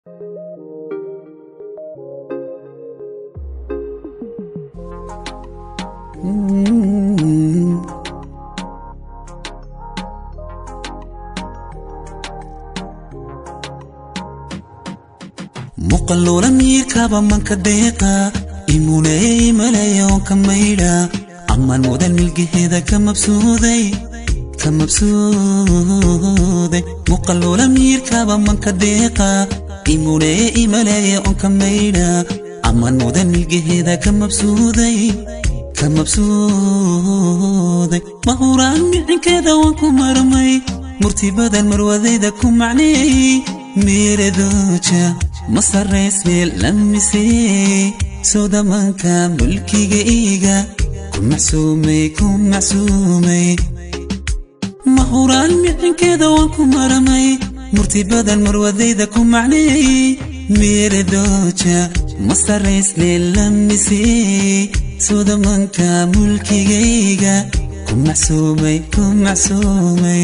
muqalloola miirkaba manka deeqa imuleeye imalayoonka maydha ammaan mudan milgaheeda ka mabsuuday ka mabsuuday muqalloola miirkaba manka deeqa imuleeye imaleeye onka maydha ammaan mudan milgaheeda ka mabsuuday ka mabsuuday mahuraan micinkeeda waan ku marmay murti badan marwadayda ku macneeyey meeradooja ma sarrays meel lamisee soo damanka mulkiga iiga ku macsuumay ku macsuumay mahuraan micinkeeda waan ku maramay murti badan marwadayda ku macneeyey meeradooja ma sarrays meel lamisee soo damanka mulkigayga ku macsuumay ku macsuumay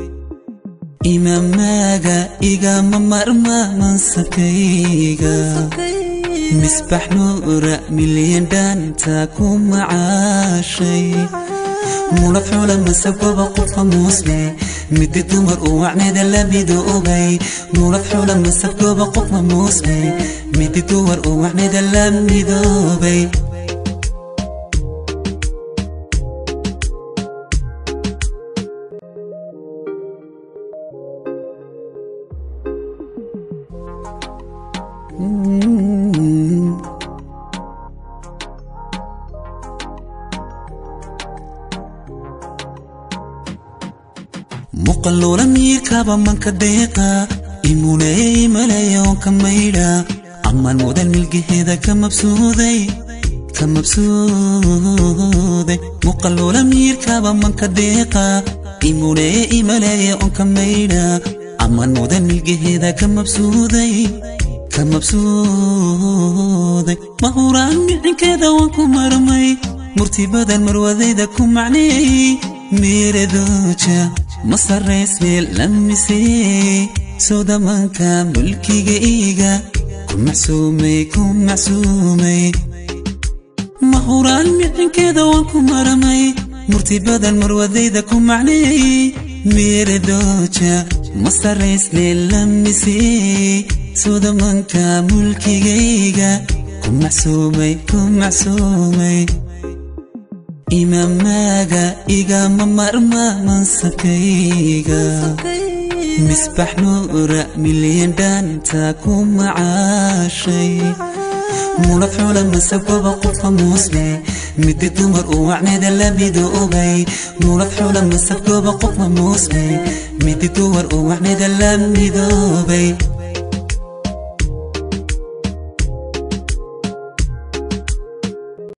imaamaaga igama marma mansabkayga misbax nuura milyan dhaanta ku macaashay mulad xula masabkaba qofka muusle midi dumar u wacneeda labido ogay mulad xula masabkaba qofka muusle midi dumar u wacneeda lamidoobay muqalloola miirkaba manka deeqa imuleeye imalayoonka maydha ammaan mudan milgaheeda ka mabsuuday ka mabsuuday muqalloola miirkaba manka deeqa imuleeye imaleeye onka maydha ammaan mudan milgaheeda ka mabsuuday ka mabsuuday mahuraan micinkeeda waan ku marmay murti badan marwadayda ku macneeyey meeradooja ma sarrays meel lamisee soo damanka mulkiga iiga ku macsuumay ku macsuumay mahuraan micinkeeda waan ku maramay murti badan marwadayda ku macneeyey meeradooja ma sarrays meel lamisee soo damanka mulkigayga ku macsuumay ku macsuumay imaamaaga igama marma mansabkayga misbax nuura milyan dhaanta ku macaashay mulad xula masabkaba qofka muusle midi dumar u wacneeda labido ogay mulad xula masabkaba qofka muusle midi dumar u wacneeda lamidoobay